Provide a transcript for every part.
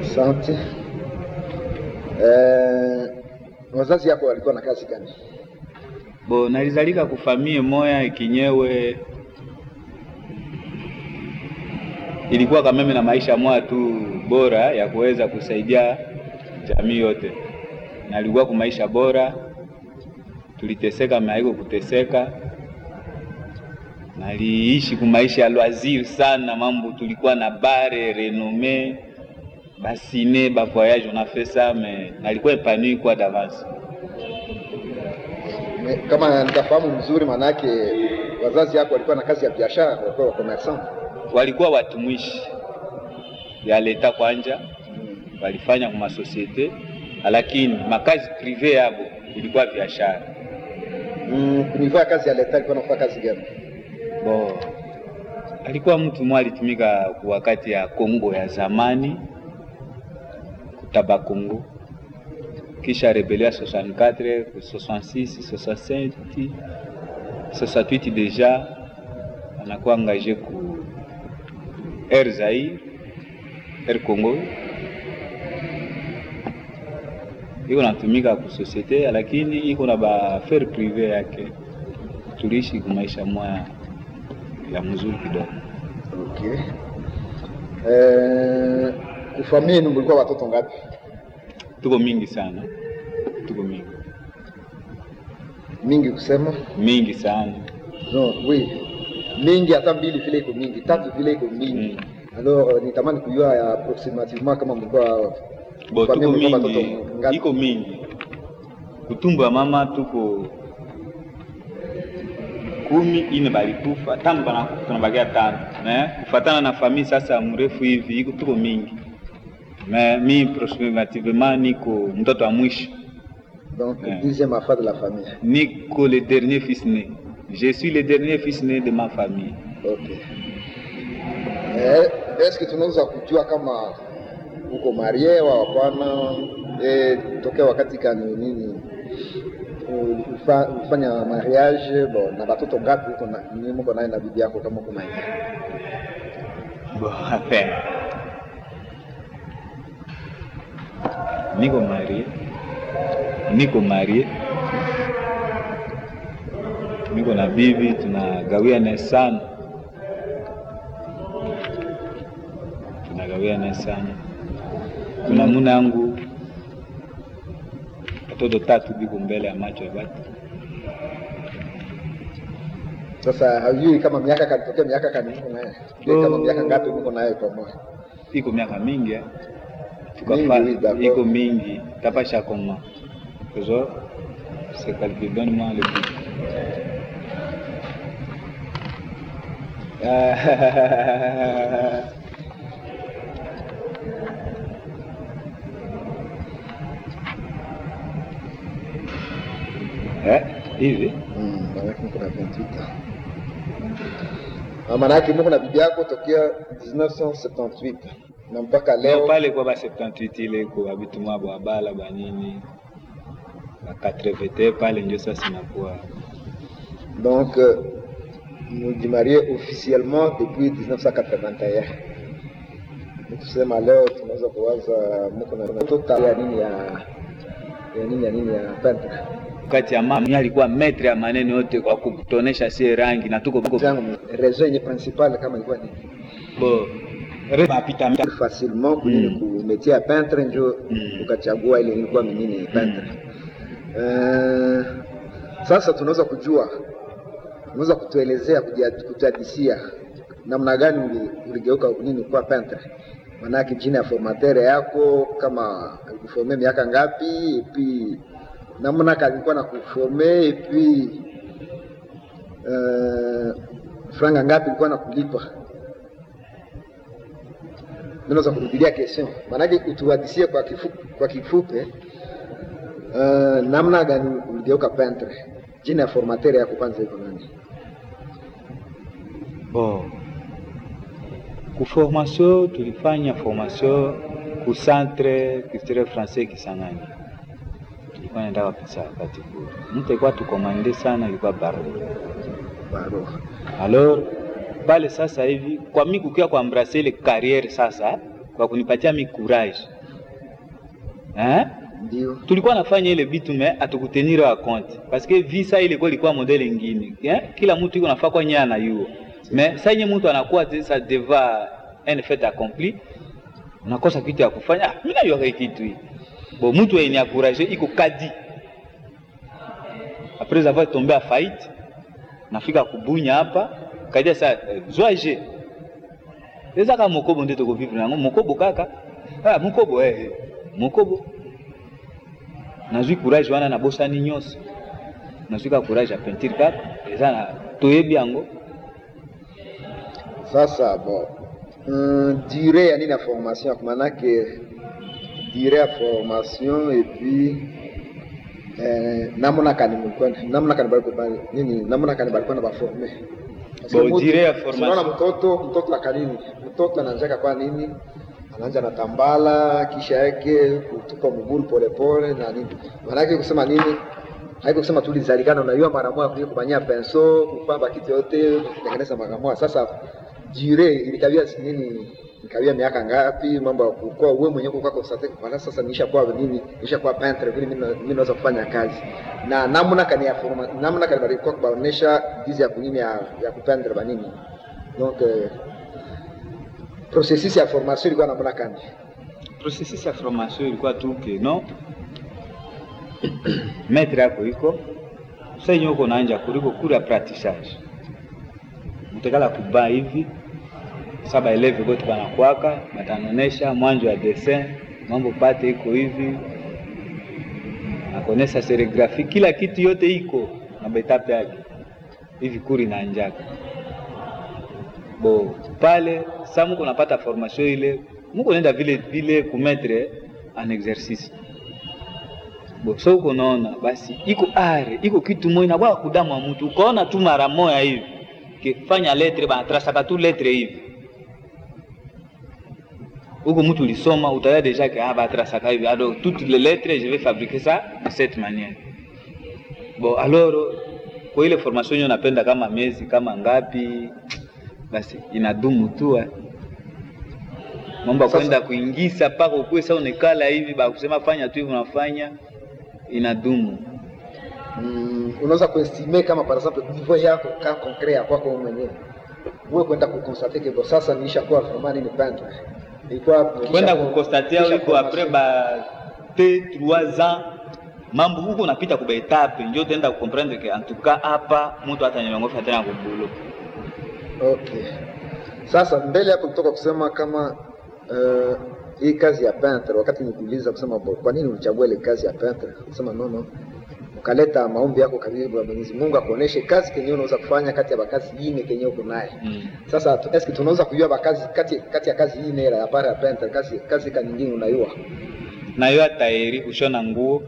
Asante. Eh, wazazi yako walikuwa na kazi gani? bo nalizalika kufamie moya ikinyewe ilikuwa kameme na maisha moya tu bora ya kuweza kusaidia jamii yote, nalikuwa ku maisha bora, tuliteseka maiko kuteseka, naliishi ku maisha ya loisir sana, mambo tulikuwa na bare renome basine ba voyage on a fait ça mais nalikuwa épanoui kwa d'avance. Me- Kama nitafahamu mzuri, maanake wazazi yako walikuwa na kazi ya biashara, walikuwa wakomersan. walikuwa watumishi ya leta kwanja, walifanya kwa masosiete, lakini makazi prive yabo ilikuwa biashara. Mm, kunivaa kazi ya leta alikuwa anafanya kazi gani? Bo alikuwa mtu mmoja alitumika kwa wakati ya Kongo ya zamani kutaba Kongo, kisha rebellion ya 64 66 67 68 deja anakuwa engagé ku Air Zaire Air Congo iko natumika ku societe, lakini iko na ba affaire prive yake. Tuliishi ku maisha moya ya mzuri kidogo. Okay. Eh, kufamia yenu mlikuwa watoto ngapi? Tuko mingi sana, tuko mingi Mingi kusema mingi sana no, oui. Mingi hata mbili vile iko mingi, tatu vile iko mingi. Alors euh, nitamani kujua ya approximativement kama mlikuwa bo, Famia tuko mlikuwa mingi, watoto ngapi? iko mingi. Kutumbu ya mama tuko kumi ine balikufa, tano banakufa, tunabakia tano me kufatana na famille sasa mrefu hivi iko tuko mingi me mi approximativement niko mtoto wa mwisho, donc Ouais. deuxième affaire de la famille. niko le dernier fils né. Je suis le dernier fils né de ma famille. Okay. Eh, est-ce que tunaweza kujua kama uko marie wa hapana? Eh, tokea wakati kani nini ufa- ufanya mariage bo, na batoto ngapi uko na ni mko naye na bibi yako kama kuna hivi? Bon, enfin. Niko marié. Niko marié. Niko na bibi tunagawiana sana. Tunagawiana sana. Kuna muna yangu watoto tatu biko mbele ya macho ya batu. Sasa hajui kama miaka kanitokea miaka kani mko naye Oh. kama miaka ngapi mko naye pamoja? iko miaka mingi eh. Mingi, Tukafa- oui, d'accord. iko mingi tapasha koma kezo se calcule donne-moi le but eh hivi Mm, maanake mko na 28 ans. Ah, maanake mko na bibi yako tokea 1978 na mpaka leo leo pale kwa ba 78 ile iko babitumwa bwa bala banini ba 80 pale ndio sasa inakuwa Donc, euh, mujimarie officiellement depuis 1981. Tusema leo tunaweza kuwaza mko na total ya nini ya ya nini ya nini ya peintre. kati ya mama yeye alikuwa metre ya maneno yote kwa kutonesha sie rangi na tuko Zangu raison yenye principale kama ilikuwa ni bo re mapita mita facilement kunini Mm. ku métier ya peintre njo Mm. ukachagua ile ilikuwa ni nini peintre. Eh, sasa tunaweza kujua unaweza kutuelezea kuja- kutuhadisia namna gani uli- uligeuka nini kuwa peintre manake jina ya formatere yako kama alikuforme miaka ngapi epi namna kalikuwa na kuforme epi uh, franga ngapi ilikuwa na kulipa naweza kurudilia question maanake utuhadisie kwa kifupi, kwa kifupi uh, namna gani uligeuka peintre jina ya formatere yako kwanza iko nani bo ku formation tulifanya formation ku centre culturel français Kisangani tulikuwa naenda kapisa wakati kule mtu alikuwa tukomande sana ilikuwa baro baro alors pale sasa hivi kwa mi kukia kwa embrasser ile carrière sasa kwa kunipatia mi courage eh? ndio tulikuwa nafanya ile bitu me atukutenire wa compte parce que visa ile kwa ilikuwa modele ingine eh? kila mtu iko nafaa kwa nyaya na yuo me saa yenye mtu anakuwa te- sa deva un fait accompli unakosa kitu ya kufanya ah, mimi najua hii kitu hii bo mtu yenye akuraje iko kadi après avoir tombé à faillite nafika kubunya hapa kadia sa eh, zwaje ezaka mokobo nde tokovivre yango mokobo kaka ah, mokobo eh, eh, mokobo nazwi courage wana nabosani nyonso nazwi ka courage ya peinture kaka eza na toyebi yango sasa bon mm, durée ya nini ya formation yako manake durée ya formation et puis eh, namna kani mlikwenda namna kani balikuwa nini namna kani balikuwa na baforme Bon, durée ya formation. unaona mtoto mtoto akanini mtoto anaanzaka kwa nini anaanza na tambala kisha yake kutupa mguu polepole na nini maanake kusema nini haiko kusema tulizalikana unajua mara moja kuja kufanyia penso kupamba kitu yote kutengeneza mara moja sasa jire ilikawia si nini ikawia miaka ngapi mambo ya kukua wewe mwenyewe kwa constate kwa sasa nisha kwa nini nisha kwa peintre vile mimi na- mimi naweza kufanya kazi na namna kani ya forma namna kani bali kwa kuonesha jinsi ya kunini ya, ya kupendre ba nini donc euh, processus ya formation ilikuwa namna kani processus ya formation ilikuwa tu ke no maître yako iko sa yenye uko naanja kuliko kuri ya pratissage mutekala kuba hivi sa baeleve bote banakwaka batanonesha mwanjo ya dessin mambo pate iko hivi akonesa serigrafi kila kitu yote iko na betape yake hivi kuri naanjaka bo pale sa muko napata formation ile muko nenda vile vile kumetre en exercice bo so uko naona basi iko are iko kitu moja na bwa kudamu wa mtu ukaona tu mara moja hivi kifanya letre banatrasaka tu letre hivi huko mtu ulisoma utaya deja que ah batrasaka hivi alors toutes les lettres je vais fabriquer ça de cette manière bon alors kwa ile formation hiyo napenda kama miezi kama ngapi basi inadumu tu eh. mambo ya Sasa- kwenda kuingiza mpaka ukuwe sa unekala hivi bakusema fanya tu hivi unafanya inadumu mm, unaweza kuestime kama par exemple niveau yako ka concret ya kwako wewe mwenyewe wewe kwenda kukonstate ke bo sasa niisha kuwa vraiment ni peintre ilikuwa kwenda kisha- kukonstatia kisha wiko apres formation. ba te trois ans mambo huko unapita kuba etape njo utaenda kukomprendre ke antuka hapa mtu hata nyongofa tena kubulo Okay. Sasa mbele hapo kutoka kusema kama uh, hii kazi ya peintre, wakati nikuuliza kusema bo, kwa nini ulichagua ile kazi ya peintre, kusema no no, ukaleta maombi yako karibu ya Mwenyezi Mungu akuoneshe kazi kenye unaweza kufanya kati ya bakazi ine kenye uko naye. mm. Sasa tu- eske tunaweza kujua bakazi kati kati ya kazi ine ya para ya peintre, kazi kazi ka nyingine unayua? nayua taeri kushona nguo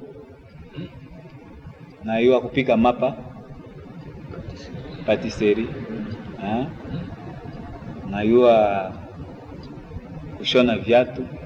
nayua kupika mapa patisserie ah. nayua kushona viatu